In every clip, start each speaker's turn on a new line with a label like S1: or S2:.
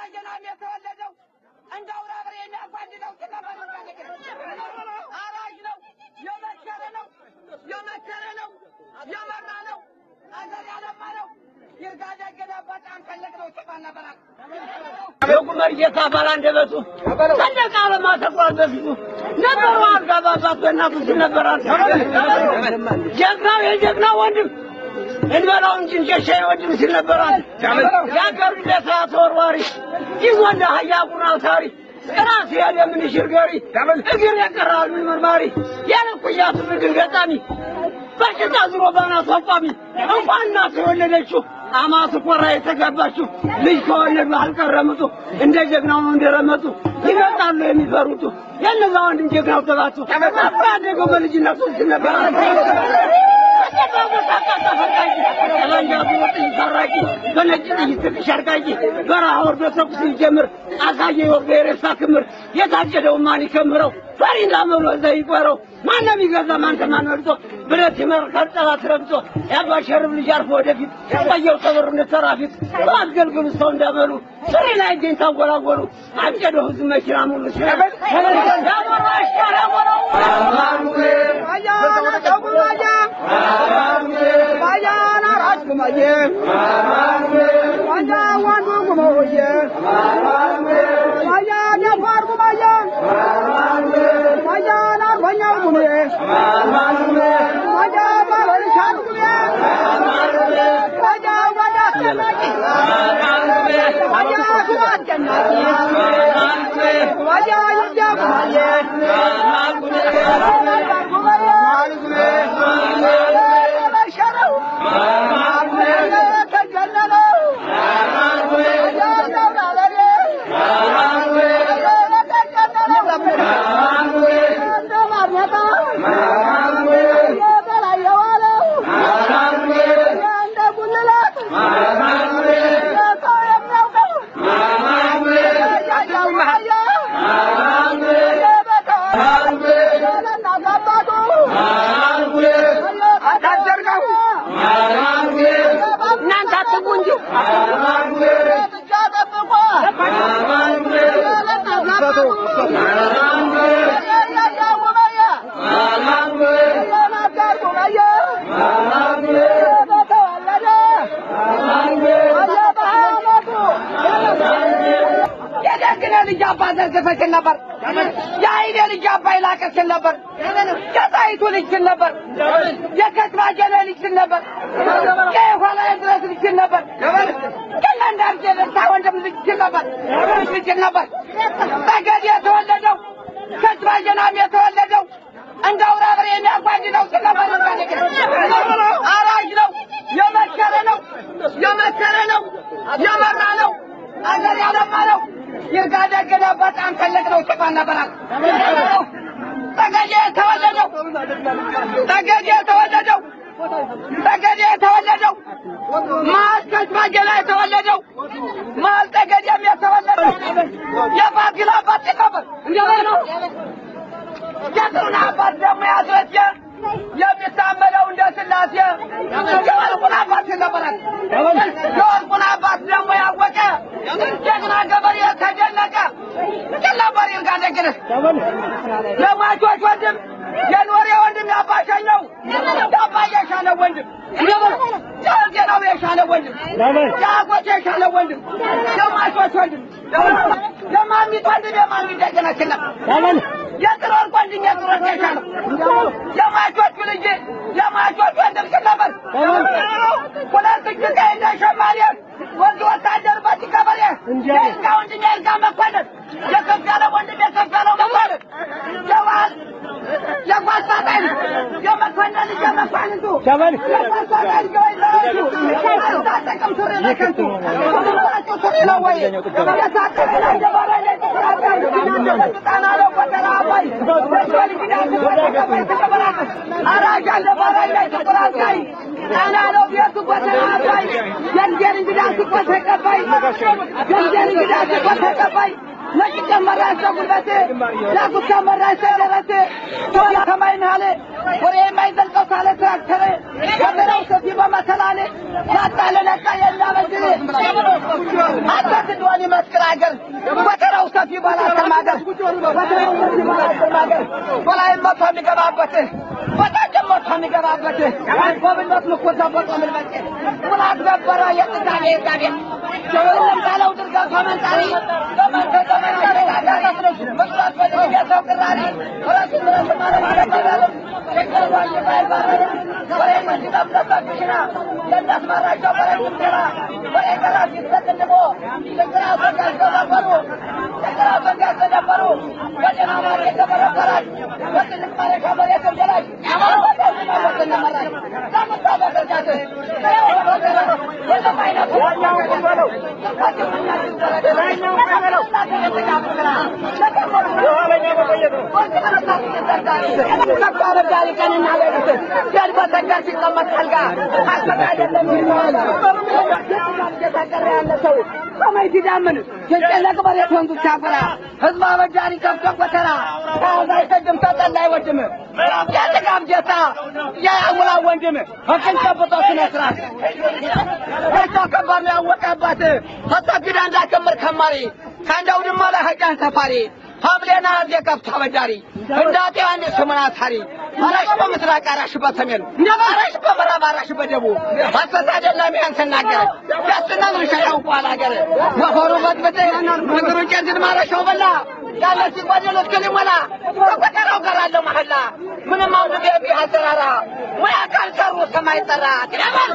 S1: ባጀናም የተወለደው እንደ አውራ በሬ የሚያጓድለው አራጅ ነው፣ የመከረ ነው፣ የመከረ ነው፣ የመራ ነው፣ አገር ያለማ ነው። ይርጋ ደግነ በጣም ፈለግ ነው ጭባና በራቅ የቁመር ጌታ ባል አንደበቱ ሰንደቅ ዓላማ ተቋል በፊቱ ነበሩ አልጋ በአባቱ በእናቱ ሲል ነበራል። ጀግናው የጀግና ወንድም እንበላው እንጂ እንጀሻ ወንድም ሲል ነበራል። የአገሩ ለታ ተወርዋሪ ይህ ወንድ አህያ ቁና አውታሪ ራስ ያለ ምን ሽርገሪ እግር የቀራል ምን መርማሪ ያለ ኩያቱ እግር ገጣሚ በሽታ ዝሮ ባናቱ አቋሚ እንኳን እናቱ የወለደችው አማቱ ኮራ የተጋባችው ልጅ ከወለዱ አልቀረምጡ እንደ ጀግናው ነው እንደረመጡ ይመጣሉ የሚፈሩቱ የነዛ ወንድም ጀግናው ተባቱ አባደገው በልጅነቱ ሲነበራ በነጭ ጥይት ትንሽ አርቃቂ በረሃ ወርዶ ተኩስ ሲጀምር አሳየ ወርዶ የሬሳ ክምር የታጨደው ማን ይከምረው ፈሪ እንዳመሉ እዛ ይቆረው ማንም ይገዛ ማን ከማን መርጦ ብረት ይመርካል ጠላት ረግጦ ያባሸርብ ልጅ አርፎ ወደፊት ቆየው ተበሩ እንደተራፊት አስገልግሉ ሰው እንዳመሉ ስሪ ላይ እጄን ታንጎላጎሉ አጨደው ህዝብ መኪና ሙሉ ሲያበል ያሞራሽ ያሞራው እናንተ አትጉ እንጂ የደግነ ልጅ አባ ዘርግፈሽን ነበር። የአይኔ ልጅ አባ ይላቀሽን ነበር። የጣይቱ ልጅ ስል ነበር። የከትማጀነ ልጅ ስል ነበር። የኋላ ድረስ ልጅ ስል ነበር። ግን እንዳርጌ ደስታ ወንድም ልጅ ስል ነበር። ልጅ ስል ነበር። ጠገድ የተወለደው ከትማጀናም የተወለደው እንደ አውራ በሬ የሚያጓድለው ስል ነበር። አራጅ ነው፣ የመከረ ነው፣ የመከረ ነው፣ የመራ ነው፣ አገር ያለማ ነው። ይርጋ ደግነ በጣም ፈለግ ነው ጭባና በራቅ ጠገዴ የተወለደው ጠገዴ የተወለደው ጠገዴ የተወለደው መሀል ከጅባጌ ላይ የተወለደው መሀል ጠገዴም የተወለደው የፋሲል አባት ነበር። እንደምን ነው የጥሩን አባት ደግሞ ያስረጀ የሚታመነው እንደ ስላሴ የወርቁን አባት ነበራል። የወርቁን አባት ደግሞ ያወቀ ጀግና ገበሬ ተደነቀ ጭለበር ይርጋ ደግነህ ለሟቾች ወንድም የኖሬ ወንድም ያባሸኘው የአባ የሻለ ወንድም የዜናው የሻለ ወንድም የአጎት የሻለ ወንድም የሟቾች ወንድም የማሚት ወንድም የማሚት ደግነችና የጥሮር ወንድም የጥሮር የሻለ የሟቾቹ ልጅ የሟቾች ወንድም ስለበር ሁለት እጅ ቀይ እንደ ሸማኔ ወንድ ወታደር በቲ ገበሬ የእርጋ ወንድም የእርጋ መኮንን የከፍ ያለ ወንድም የከፍ ያለው መኮንን የዋል የጓሳጣይ የመኮንን ልጅ የመኳንንቱ የጓሳጣይ ልጅ ወይዘሮቹ አልታጠቅም ሱሪ ለከንቱ ሁሉም ሱሪ ነው ወይ የታጠቀ ላይ ደባራ ላይ ተቆራጣይ ጣና ነው ወደራ አባይ ወልጊዳ ተቆራጣይ ተቆራጣይ አራጅ አለ ባራይ ላይ ተቆራጣይ ጣና ነው ቤቱ ወደራ አባይ የእንጀር እንግዳ ስቆ ተቀባይ የእንጀር እንግዳ ስቆ ተቀባይ ነጭ ጨመራሽ ጉልበቴ ዳጉት ጨመራሽ ደረቴ ቶላ ከማይ መሀል ወሬ የማይዘልቀው ካለ ትራክተር ከበረው ሰፊ በመሰላል ያጣለ ነቃ የናበድር አንተ ትድዋን ይመስክር አገር ወተራው ሰፊ ባላስተማገር ወተራው ሰፊ ባላስተማገር በላይ መቶ የሚገባበት በታችም መቶ የሚገባበት ጎብነት ምኮ ዘቦጦ ምልመጤ ሙላት ነበረ የጥጋቤ ጋቤ ሁሉም ካለው ድርጋ ከመንጣሪ በመንተ ዘመን አረጋጋሪ ምክራት በድርግ የሰው ቅራሪ ረሱ ድረስ ማለት ይገባለም ሸቀሯን ባይባረር ወሬ መስጠበቅሽና ለእናስመራቸው በረ ምትራ ወሬ ገራ ሲሰቅንሞ ችግራ በጋዝ ተባበሩ ችግራ በጋዝ ተደበሩ በጤና ማር የተበረበራች በትልቅ ማረሻ መሬት ገላች ያማወተነመራች ለምታበረጃት የለም አይነቱ ተቋበዳሪ ቀንና ሌሊት ሲያድ በተጋር ሲቀመጥ አልጋ ሀሰት አይደለም ይለዋል። እየታቀረ ያለ ሰው ሰማይ ሲዳምን ሲጨነቅ መሬት ወንዙ ሲያፈራ ህዝብ አበዳሪ ከብቶ ጎተራ ከያዛ አይሰድም ተጠላ አይወድም የጥጋብ ጀታ የአሙላ ወንድም ህቅን ጨብጦ ስነ ስርዓት እርሷ ከባድ ነው ያወቀባት ተጠግዳ እንዳከምር ከማሪ ከአንዳው ድማ ላይ ሀጫን ሰፋሪ ሀብሌና አርዴ ከብት አበዳሪ እንዳጤ አንድ ስሙን አሳሪ አራሽ በምስራቅ አራሽ በሰሜን አራሽ በምዕራብ አራሽ በደቡብ ሀሰት አይደለም ያን ስናገር ደስና ምንሸራው ቋል ሀገር ወፈሩ በጥብጥ ምግሩ ጨንትን ማረሻው በላ ያለ ሲጓደሎት ክሊሞላ በቆጠራው ቀራለሁ መሐላ ምንም አውድ ቤቢ አሰራራ ሙያ ካልሰሩ ሰማይ ጠራ ትለበል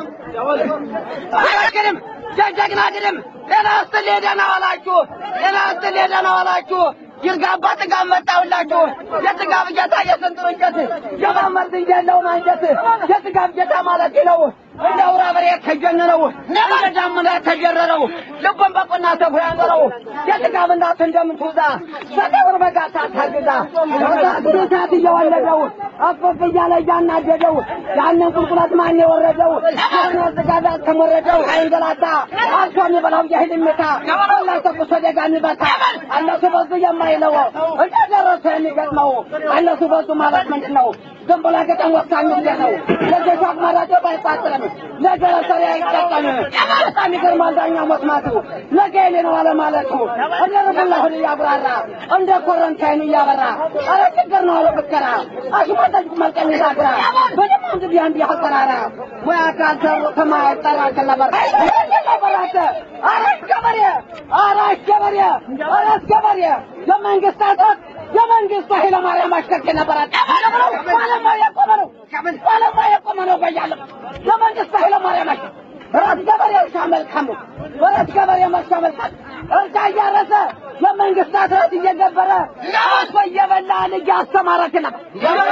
S1: አላግንም ጀግና ግድም ጤና ይስጥልኝ ደህና ዋላችሁ ጤና ይስጥልኝ ደህና ዋላችሁ ይርጋባ ጥጋብ መጣሁላችሁ የጥጋብ ጌታ የስንጥር እንጨት የማመርት እንጀለው ማንጀት የጥጋብ ጌታ ማለት ነው እንደ አውራ በሬ የተጀነነው እንደ ዳመና የተጀረረው ልቡን በቁና ሰፉ ያኖረው የጥጋብ እናት እንደምትውዛ በጠጉር በጋታ ታግዛ እሳት እየወለደው አፈፍ እያለ እያናደደው ያንን ቁልቁለት ማን የወረደው ሆኖ ጥጋብ ያልተሞረደው አይንገላታ አልፎ የሚበላው የህል ምታ አላ ተቁሶ ደጋ የሚበታ እነሱ በዙ የማይለው እንደደረሰ የሚገጥመው እነሱ በዙ ማለት ምንድን ነው? ዝም ብሎ ገጠም ወሳኝ ጉዳይ ነው። ለገሻ አማራጭ ባይጣጥርም ለገረሰሪ አይጠቀም። በጣም ይገርማል ዳኛው መስማቱ ነገ የኔ ነው አለማለቱ እንደ ርቡላሁን እያብራራ እንደ ኮረንታይን እያበራ አረ ችግር ነው አለ ብከራ አሽሟጠጭ መልቀን ይዛግራ በደሞ እንግዲህ አንድ ያሰራራ ሙያ ካልሰሩ ከማይ ጠራ ከለበር ከለበራተ አራሽ ገበሬ አራሽ ገበሬ አራሽ ገበሬ የመንግስታት የመንግስቱ ኃይለማርያም አሽከርክር ነበራት። ባለሙያ የቆመ ነው፣ ባለሙያ የቆመ ነው። በያለም የመንግስቱ ኃይለማርያም አሽከር ራስ ገበሬ እርሻ መልካም ነው። ራስ ገበሬ እርሻ መልካም እርሻ እያረሰ የመንግስታት ረት እየገበረ አርሶ እየበላ ልጅ አስተማረክ ነበር።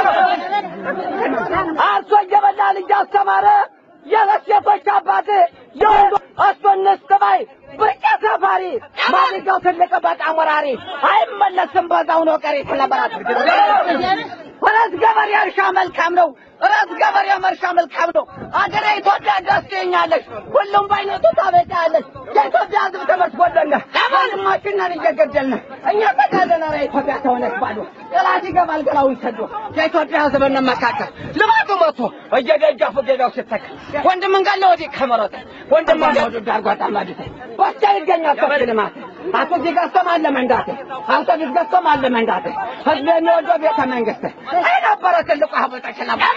S1: አርሶ እየበላ ልጅ አስተማረ። የሁለት ሴቶች አባት የወንዶ አስቶንስ ተባይ ብርቄ ሰፋሪ ማድጋው ትልቅ በጣም ወራሪ አይመለስም በዛው ነው ቀሪ ስለበራት ራስ ገበሬ እርሻ መልካም ነው። ራስ ገበሬ እርሻ መልካም ነው። አገሬ ኢትዮጵያ ደስ ትኛለች። ሁሉም በአይነቱ ታበቃለች። የኢትዮጵያ ሕዝብ ተመስጎለነ ወንድማችንን እየገደልን እኛ ተጋለና ኢትዮጵያ ተሆነች ባዶ ጠላት ይገባል ገላው ይሰዱ የኢትዮጵያ ሕዝብ እንመካከል ልማቱ መቶ እየደጃፉ ገዳው ሲተካ ወንድም እንጋለ ወዲህ ከመረጠ ወንድም እንጋ ወዲህ ዳርጓጣ ማድተ ወቻ ይገኛል ከፍ ልማት አቶ እዚህ ገዝቶም አለ መንዳት አንተ ቢት ገዝቶም አለ መንዳት ህዝብ የሚወደው ቤተ መንግስት አይነበረ ትልቁ ሀበጠች ነበር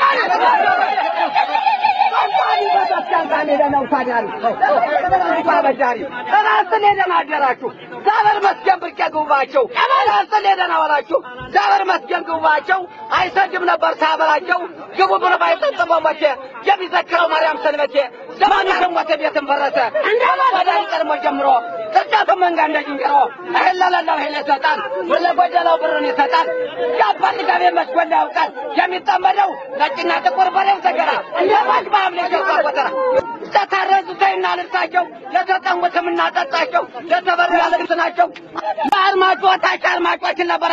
S1: ራስን ሄደን አደራችሁ ዛበር መስገን ብርቄ ግቡባቸው ራስን ሄደን አወራችሁ ዛበር መስገን ግቡባቸው አይሰድም ነበር ሳበላቸው ግቡ ብሎ ባይጠጥበው መቼ የሚዘክረው ማርያም ሰንበቴ ዘመኑ ሞተ ቤትን ፈረሰ ወዳጅ ቀድሞ ጀምሮ ቅርጫቱ መንጋ እንደ ዝንጀሮ እህል ለሌለው እህል ይሰጣል ለጎደለው ብርን ይሰጣል የአባት ገቤ መስጎላ ያውቃል የሚጠመደው ነጭና ጥቁር በሬው ተገራ የባጅ በአምሌ ጀርባ ቆጠራ ለታረዙተይና ልብሳቸው ለተጠሙትም እናጠጣቸው ለተበሉ ያለ ልብስ ናቸው ለአድማጮ ታች አድማጮችን ነበራት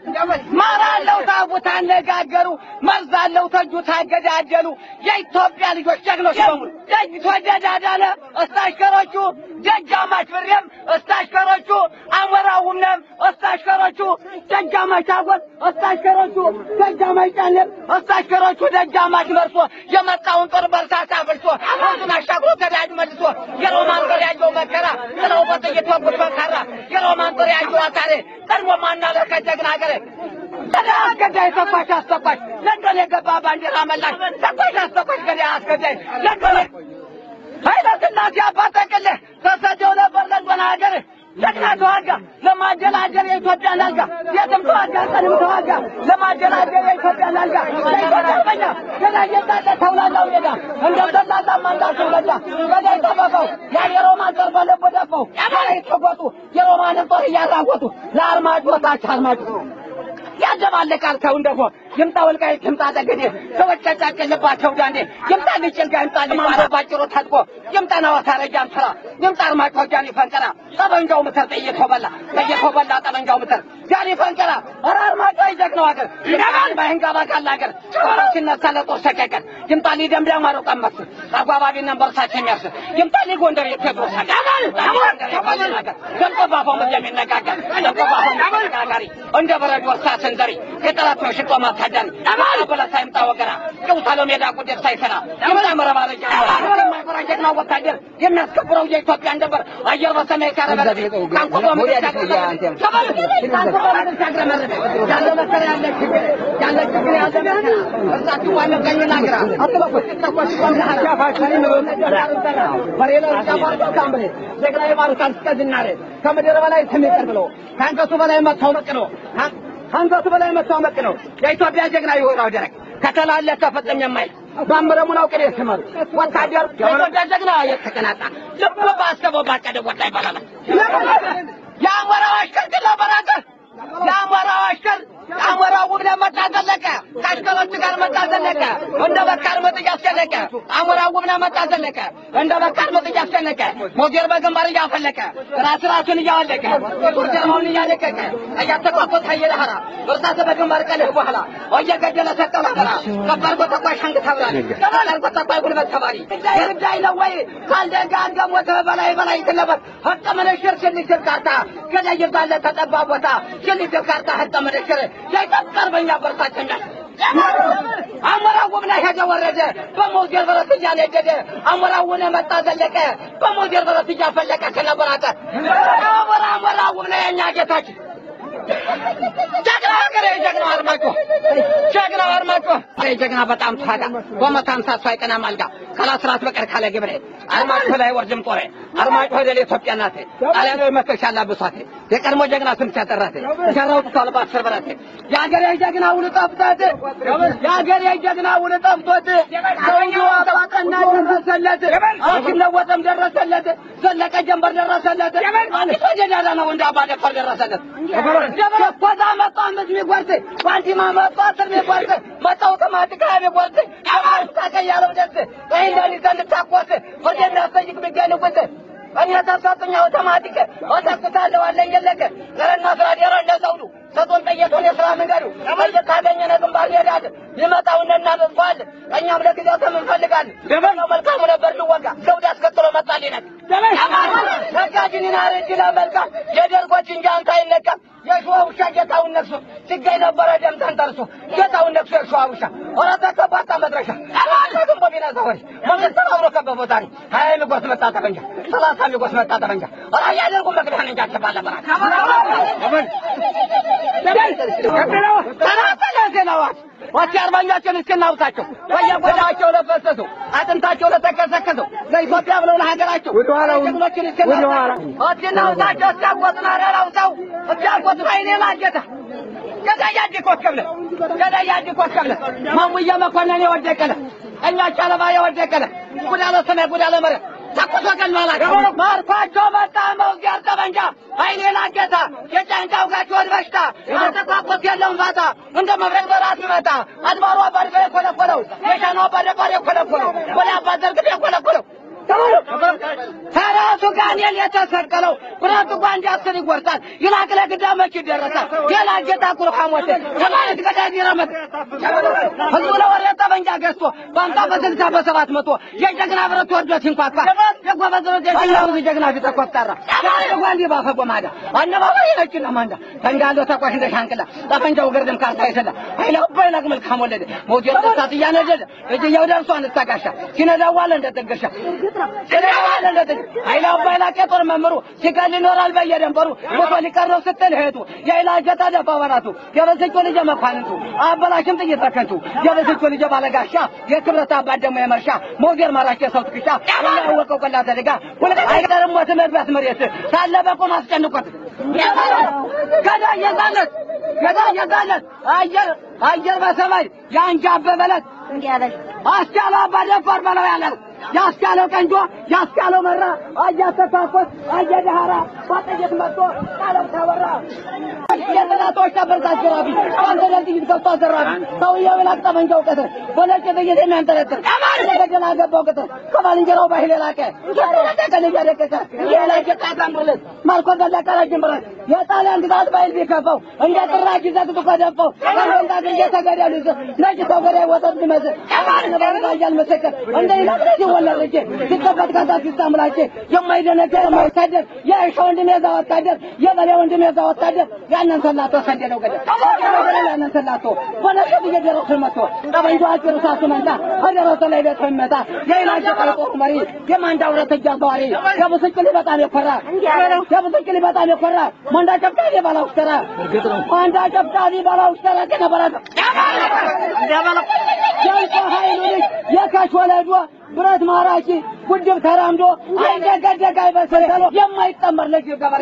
S1: ማር አለው ታቡ ታነጋገሩ፣ መርዝ አለው ተጁ ታገዳደሉ። የኢትዮጵያ ልጆች ጀግኖች በሙሉ ደጅ ተወደዳዳለ እስታሽከሮቹ ደጃማች ብሬም እስታሽከሮቹ አሞራውምነም እስታሽከሮቹ ደጃማች አጎት እስታሽከሮቹ ደጃማች ጫኔም እስታሽከሮቹ ደጃማች መርሶ የመጣውን ጦር በርሳሳ አፍርሶ ወንዙን አሻግሮ ተዳጅ መልሶ የሮማን ጦር ያየው መከራ ጥለው በጥይት ወጉት በካራ የሮማን ጦር ያየው አሳሬ ቀድሞ ማናለ ከጀግና አገሬ ገዳይ አስገዳይ ተኳሽ አስተኳሽ ለንደን የገባ ባንዲራ መላሽ ተኳሽ አስተኳሽ ገዳይ አስገዳይ ለንደን ኃይለ ሥላሴ አባት ጠቅልህ ተሰደው ነበር ለንደን ሀገር ጀግና ተዋጋ ለማደላደር የኢትዮጵያን አልጋ የትም ተዋጋ ቀንም ተዋጋ ለማደላደር የኢትዮጵያን አልጋ ለኢትዮጵያ አርበኛ ገና እየጣለ ተውላላው ሜዳ እንደ ዘላላ ማንዳቸው ገዳ ገዳይ ጠበቀው ያ የሮማን ጦር በልቡ ደፈው ያላይ ተጎጡ የሮማንን ጦር እያራወጡ ለአርማጭ ወታች አርማጭ ያደባለቃል ሰው እንደሆ ይምጣ ወልቃይት ይምጣ ጠገዴ ሰዎች ያጫቅልባቸው ዳንዴ ይምጣ ልጭልጋ ይምጣ ልማረ ባጭሩ ታጥቆ ይምጣ ነዋሳ ረጃም ስራ ይምጣ አርማጭ ጃኒ ፈንቀራ ጠበንጃው ምትር ጥይት በላ ጥይት በላ ጠበንጃው ምትር ጃኒ ፈንቀራ ኧረ አርማጭ ይጀግነው ሀገር ይገባል ባይንጋ ባቃል ሀገር ጦር ሲነሳ ለጦር ሰቀቀን ይምጣ ሊደምዳም አሮ ቀመስ አጓባቢ ነበር ሳቸው የሚያርስ ይምጣ ሊጎንደር የቴዎድሮስ ሀገር ደምቆባፋው ምድ የሚነጋገር ደምቆባፋው ተነጋጋሪ እንደ በረዶ እርሳስ ሰንደሪ የጠላት ነው ሽጦ ማታደሪ አማራ በለሳ ይምጣ ወገራ ጭውታሎ ሜዳ ቁደት ሳይሰራ ይምጣ መረባረጃ የማይፈራ ጀግና ወታደር የሚያስከብረው የኢትዮጵያ እንደበር አየር በሰማይ ካረበረ ታንኩ በምድር ታንኩ በምድር ሲያግረመርም ያለ መከራ ያለ ችግር ያለ ችግር ያለ መከራ እርሳት ዋለ ቀኝና ግራ አትበቁት ተቆሽ ጀግና የማሩታን እስከዝናሬ ከምድር በላይ ስም ይቅር ብሎ ከአንገቱ በላይ መጥተው መቅ ነው አንገቱ በላይ መጥተው መቅ ነው የኢትዮጵያ ጀግና ይሆናው ደረቅ ከተላለፈ ፈጸም የማይል ባምረሙን አውቅን የስመሩ ወታደር የኢትዮጵያ ጀግና የተቀናጣ ልብ ባስበው ባቀደ ወጣ ይባላል። የአሞራው አሽከር ግን ለበራቀ የአሞራው አሽከር የአሞራው ውብነ መጣ ዘለቀ ከአሽከሮች ጋር መጣ ዘለቀ እንደ በካር ምጥ እያስጨነቀ አሞራው ውብነ መጣ ዘለቀ እንደ በካር ምጥ እያስጨነቀ ሞጌር በግንባር እያፈለቀ ራስ ራሱን እያወለቀ ጡር ጀርባውን እያለቀቀ እያተቋቆት ሀየለህራ እርሳት በግንባር ቀልህ በኋላ እየገደለ ሰጠው ነበራ ከባድ በተኳሽ አንግ ተብራል ከባድ በተኳይ ጉልበት ተባሪ የርዳይ ነው ወይ ካልደጋ አንገሞተ በላይ በላይ ትለበት ሀቀ መነሽር ሽልሽር ካርታ ገዳይ ባለ ተጠባ ቦታ ሽልሽር ካርታ ሀቀ መነሽር የኢትዮጵያ አርበኛ በርታቸኛ አሞራው ላይ ሄደ ወረደ በሞጌር በረት እያነደደ አሞራውን መጣ ዘለቀ በሞጌር በረት እያፈለቀ ከነበራተ አሞራ አሞራው ላይ የኛ ጌታችን ጀግና ሀገሬ ጀግና አርማጮ ጀግና አርማጮ ጀግና በጣም ታጋ በመቶ ሃምሳ ሰው አይቀናም አልጋ ካላስራት በቀር ካለ ግብሬ አርማጮ ላይ ወርድም ጦሬ አርማጮ ወደ ኢትዮጵያ ናቴ ጣሊያኖ መከሻ ላብሷቴ የቀድሞ ጀግና ስም ሲያጠራቴ ሸራው ጥቷል በአስር በራቴ የሀገሬ ጀግና ውል ጠፍቶት የሀገሬ ጀግና ውል ጠፍቶት ሰውዬው አባቀና ደረሰለት አሽለወጠም ደረሰለት ዘለቀ ጀንበር ደረሰለት አንዲት ወጀዳዳ ነው እንደ አባ ደፋር ደረሰለት ኮዛ መጣ ምስ ሚጓርት ባንቲማ መጣ ስር ሚጓርት መጣ አውቶማቲክ ሀያ ሚጓርት አማርታ ቀያለው ደስ ይህንዳኒ ዘንድ ታቆት ወደ እናስጠይቅ ሚገንቁት እኔ ተሰጡኝ አውቶማቲክ ወተኩታለሁ አለኝ የለቀ ዘረና ስራ ዴሮ እንደ ዘውዱ ሰጡን ጠየቱን የስራ መንገዱ ጠይቅ ካገኘነ ግንባር ይሄዳል ይመጣው እናደርገዋል እኛም ለጊዜው ተም እንፈልጋለን ነው መልካሙ ነበር ልወጋ ዘውድ አስከትሎ መጣልኝ ነበር ነጋጅኒና ርጅላ መልካ የደርጎች እንጂ አንተ አይነካም የሸዋ ውሻ ጌታውን ነክሶ ሲገኝ ነበረ ደም ተንተርሶ ጌታውን ነክሶ የሸዋ ውሻ ኧረ ተከባታ መድረሻ ግን በሚነዛ ወሬ መንገድ ተባብሮ ከበቦታ ነው ሀያ ሚጎስ መጣ ጠበንጃ ሰላሳ ሚጎስ መጣ ጠበንጃ ኧረ እያደርጉ መግቢያን እንጂ አትባለ በራ ተናጠለ ዜናዋት ወሲ አርበኞችን እስክናውሳቸው በየጎዳቸው ለፈሰሱ አጥንታቸው ለተከሰከሰው ለኢትዮጵያ ብለው ለሀገራቸው ጀግኖችን እስክናውሳቸው እስክናውሳቸው እስኪያቆጥና ረራውሰው እስኪያቆጥና ይኔ ላጌታ ገዳያጅ ኮስከብለ ገዳያጅ ኮስከብለ ማሙዬ መኮንን የወደቀለ እኛ ቻለባ የወደቀለ ጉዳለ ሰማይ ጉዳለ መሬት ተኩሶ ገሏላቸው ማርኳቸው መጣ መውጊያር ጠበንጃ አይኔ ላጌታ የጫንቃው ጋቸውን በሽታ አተኳኮስ የለውም ፋታ እንደ መብረቅ በራት ይመጣ አድባሩ አባድቀ የኮለኮለው የሻኑ አባደባር የኮለኮለው ወደ አባ ዘርግፍ የኮለኮለው ከራሱ ጋር እኔን የተሰቀለው ብረቱ ጓ እንዲያስር ይጎርሳል ይላቅ ለግዳ መች ይደረሳል ሌላ ጌታ ኩርሃ ሞት ከማለት ገዳይ ይረመት ህዝቡ ለወሬ ጠበንጃ ገዝቶ በአምሳ በስልሳ በሰባት መቶ የጀግና ብረት ወርዶ ሲንኳኳ የጎበዝ የጀግናው ጀግና ፊት ተኮፍታራ ጓንዲ ባፈ ጎማዳ አነባባይ ነጭና ማንዳ ተንጋሎ ተቋሽ እንደ ሻንቅላ ጠፈንጃው ግርድም ካርታ ይሰላ ኃይላ ባይላቅ መልካም ወለደ ሞት የደሳት እያነደደ እጅየው ደርሶ አንስታጋሻ ሲነዳዋለ እንደጠገሻ ሲነዳዋለ እንደጠገ ኃይላ ባይላቅ የጦር መምሩ ሲቀል ይኖራል በየደንበሩ ሞቶ ሊቀር ነው ስትል እህቱ የኃይላ ጀታ ደፋ በራቱ የበሰጮ ልጅ መኳንንቱ አበላሽም ጥይት ተከንቱ የበሰጮ ልጅ ባለጋሻ የክብረት አባት ደግሞ የመርሻ ሞገር ማራሽ የሰው ትክሻ ያወቀው ቀላ ተደጋ ሁለት አይቀርም ሞት መድረስ መሬት ሳለ በቆም አስጨንቆት ገዳ የዛለት ገዳ የዛለት አየር አየር በሰማይ ያንጃበበለት አስቻለው አባ ደፋር በለው ያለው ያስቻለው ቀንጆ ያስቻለው መራ አያተታኮት አየደሃራ ባጠየት መጥቶ ቃለው ተወራ የጠላቶች ተበርታች ራቢ አንተ ለጥይት ገብቶ አዘራቢ ሰውየው ላቅ ጠመንጃው ቀትር በነጭ ጥይት የሚያንጠለጥር ገደል አገባው ቅጥር ከባልንጀራው ባህል የላቀ ቀን እያደቀቀ የላቄ ጣጣምርለት ማልኮ ደለቀ ረጅም ብረት የጣሊያን ግዛት ባይል ቢከፋው እንደ ጥራች ዘግቶ ከደፋው ከመንጣት እየተገደሉ ነጭ ሰው ገዳይ ወተት ቢመስል ነባርጋያል መሰከር እንደ ይላቅ ሲወለድ ልጄ ሲከፈት ካታ ሲሳምላቼ የማይደነገር የማይሳደር የእርሻ ወንድም የዛ ወታደር የበሌ ወንድም የዛ ወታደር ያንን ሰላቶ ሰደደው ገደል ያንን ሰላቶ በነሸት እየደረሱ መጥቶ ጠበንጃ አጭሩ ሳሱ መንታ ከደረሰ ላይ ቤት መታ የኢላጀ ቀልጦሩ መሪ የማንዳ ውረት እጃ ዘዋሪ የብስጭሊ በጣም የኮራ የብስጭሊ በጣም የኮራ ማንዳ ጨብጫቢ ባላውስ ተራ ማንዳ ጨብጫቢ ባላውስ ተራ ከነበረ የእንቆ ኃይሉ ልጅ የካሽ ወለዷ ብረት ማራኪ ጉድብ ተራምዶ አይደገደግ አይበስል የማይጠመር ልጅ ገበሬ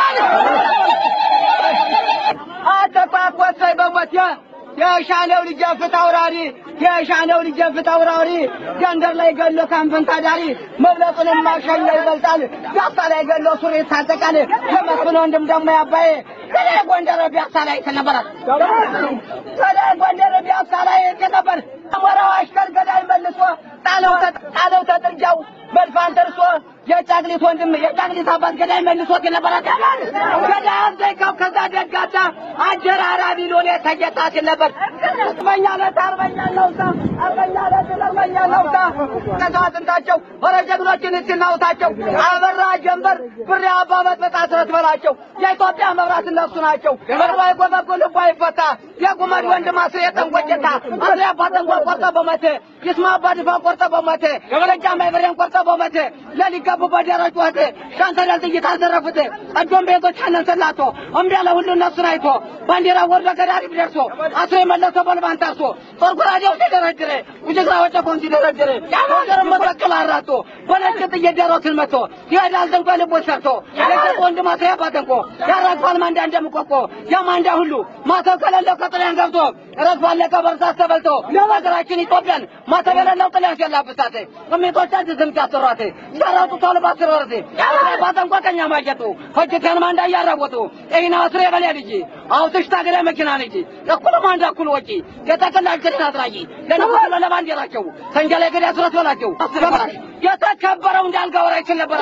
S1: አተኳኮሰይ በሞት የሻለው ልጅ ፍት አውራሪ የሻለው ልጅ ፍት አውራሪ ገንደር ላይ ገሎ ካንፈን ታዳሪ መብለጡንም ማሸኛ ይበልጣል ፒያሳ ላይ ገሎ ሱሪ ይታጠቃል የመስፍን ወንድም ደግሞ ያባዬ ከላይ ጎንደር ፒያሳ ላይ ተነበራል ከላይ ጎንደር ፒያሳ ላይ ተነበር አሞራው አሽከር ገዳይ መልሶ ጣለው ጣለው ተጥርጃው መድፋን ደርሶ የጫቅሊት ወንድም የጫቅሊት አባት ገዳይ መልሶ የነበረ ገዳይ አዘይቀው ከዛ ደጋታ አጀራራቢ ሎሌ ተጌታ ሲል ነበር። አርበኛ ዕለት አርበኛ ነውታ አርበኛ ዕለት አርበኛ ነውታ ከዛ አጥንታቸው ወረ ጀግኖችን ሲናውታቸው አበራ ጀንበር ብሬ አባ መጥበጣ ስረት በላቸው የኢትዮጵያ መብራት እነሱ ናቸው። መርባ የጎበጎ ልቧ ይፈታ የጉመድ ወንድም አስሬ ጠንቆጭታ አስሬ አባ ጠንቆ ቆርጠ በመቴ ይስማ አባ ድፋ ቆርጠ በመቴ ደጃማ ብሬን ቆርጠ በመቴ ለሊገቡ በደረጅ ወቴ ሻንተዳል ጥይት አልዘረፉት እጆም ቤቶች አነንሰላቶ እምቢ ያለ ሁሉ እነሱን አይቶ ባንዲራ ወርዶ ገዳሪፍ ደርሶ አስሮ የመለሰ ቦልባን ታርሶ ጦር ጉራዴው ሲደረድር ውጅግራ ወጨፎን ሲደረድር ወገር መጠቅል አራቶ በነጭ ጥይት ደሮትን መቶ ይሄዳል ዘንቆ ልቦ ሰርቶ የገጥ ወንድም አስሬ አባተንቆ ያራግፋል ማንዳ እንደምቆቆ ያማንዳ ሁሉ ማተው ከሌለው ከጥልያን ገብቶ ረግፋል ለቀበርሳት ተበልቶ ሀገራችን ኢትዮጵያን ማተብ የሌለው ጥልያን ሲያላብሳት እሜቶቻችን ስም ሲያሰሯት ሲያራጡ ተልባት ስረርት ባጠንቆ ቀኛ ማጀቱ ሆጅከን ማንዳ እያራወጡ ይህን አስሬ በሊያ ልጅ አውትሽ ታገዳ መኪና ልጅ እኩል ማንዳ እኩል ወጪ የተቀላጅ ክድን አድራጊ ለንጉስ ለባንዲራቸው ሰንጃ ላይ ገዳ ስረት በላቸው የተከበረው እንዳልጋ ወራ ይችል ነበር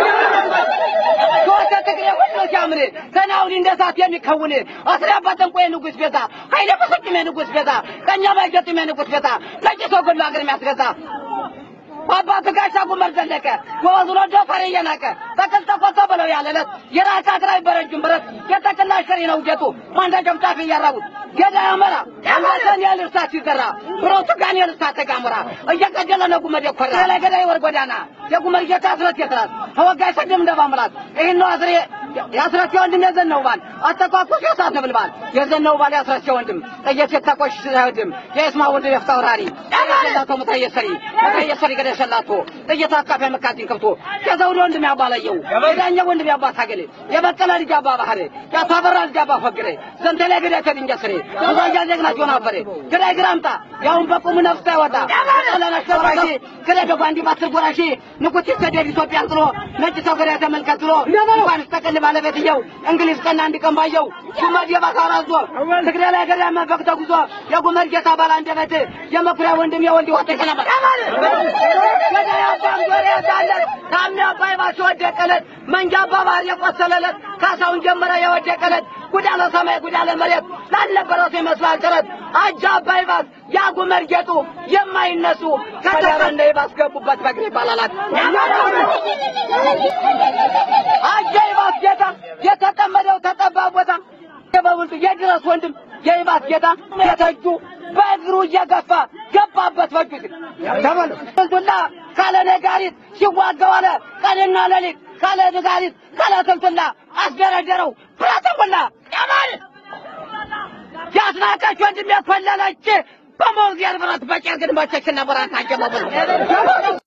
S1: ሶስተ ትግሬ ሁሉ ሲያምር ተናውዲ እንደ ሰዓት የሚከውን አስሬ አባጠንቆ የንጉስ ቤዛ ኃይለ በሰጭም የንጉስ ቤዛ ቀኛ ባይገጥም የንጉስ ቤዛ ነጭ ሰው ገሎ ሀገር የሚያስገዛ አባቱ ጋሻ ጉመር ዘለቀ ወወዝሮ ደፈር እየናቀ ተክል ተኮሰ ብለው ያለለት የራስ አክራይ በረጅም ብረት የተክል አሽከሪ ነው ጌጡ ማንዳ ጨብጫፊ እያራቡት ገዳ ያመራ አንገተን የልርሳት ሲዘራ ብሮቱ ጋን የልርሳት ተጋሙራ እየቀደለ ነው ጉመድ የኮራ ላይ ገዳይ ወር ጎዳና የጉመድ ጌታ አስረት የትራት ተወጋይ ሰድም እንደባምራት ይህን ነው አስሬ የአስረት ወንድም የዘነው ባል አተኳኩስ የሳት ነብልባል የዘነው ባል የአስረት ወንድም ጠየት የተቆሽ ሳይወድም የእስማ ወንድም የፍታውራሪ የሰላቶ ሙታየሰሪ ሙታየሰሪ ገደ ሰላቶ ጠየት አካፋ መካቲን ከብቶ የዘውድ ወንድም ያባለየው የዳኛ ወንድም ያባት አገሌ የበቀለ ልጅ አባ ባህሬ ያታበራ ልጅ አባ ፈግሬ ዘንተ ላይ ገዳ ተድንጀ ስሬ ብዙያ ጀግና ጆና ፈሬ ገዳይ ግራምጣ ያውን በቁም ነፍስ አይወጣ ለና ሸራሺ ገዳይ በባንዲ ባስር ጎራሺ ንጉት ይሰደድ ኢትዮጵያን ጥሎ ነጭ ሰው ገዳይ ተመልከት ብሎ እንኳን ስተቀል የኔ ባለቤትየው እንግሊዝ ቀና እንዲቀማየው ጉመድ የባካራዞ ትግሬ ላይ ገዳ መንፈቅ ተጉዞ የጉመድ ጌታ ባላ አንደበት የመኩሪያ ወንድም የወንድ ወጥቶ ነበር ወደ ያባም ዞሬ ያዛለት ታሚ አባይ ባሽ ወደቀለት መንጃ አባባር የቆሰለለት ካሳውን ጀመረ የወደቀለት ጉዳለ ሰማይ ጉዳለ መሬት ላልነበረው ይመስላል ጥረት አጃ አባይ ባስ ያጉመድ ጌጡ የማይነሱ ከተረ እንደ ባስገቡበት በግሬ ባላላት አጃ ይባስ ጌታ የተጠመደው ተጠባ ቦታ የበብልጡ የድረስ ወንድም የይባስ ጌታ የተጁ በእግሩ እየገፋ ገባበት በጁ ተበሉ ስልቱላ ካለ ነጋሪት ሲዋጋው አለ ቀንና ሌሊት ካለ ነጋሪት ካለ ስልቱላ አስደረደረው ብረተሙላ ያማል ያስናቀች ወንድም የኮለለች በሞግዚያር ብረት በጨርግን መቸችና ብራት አጀበበሉ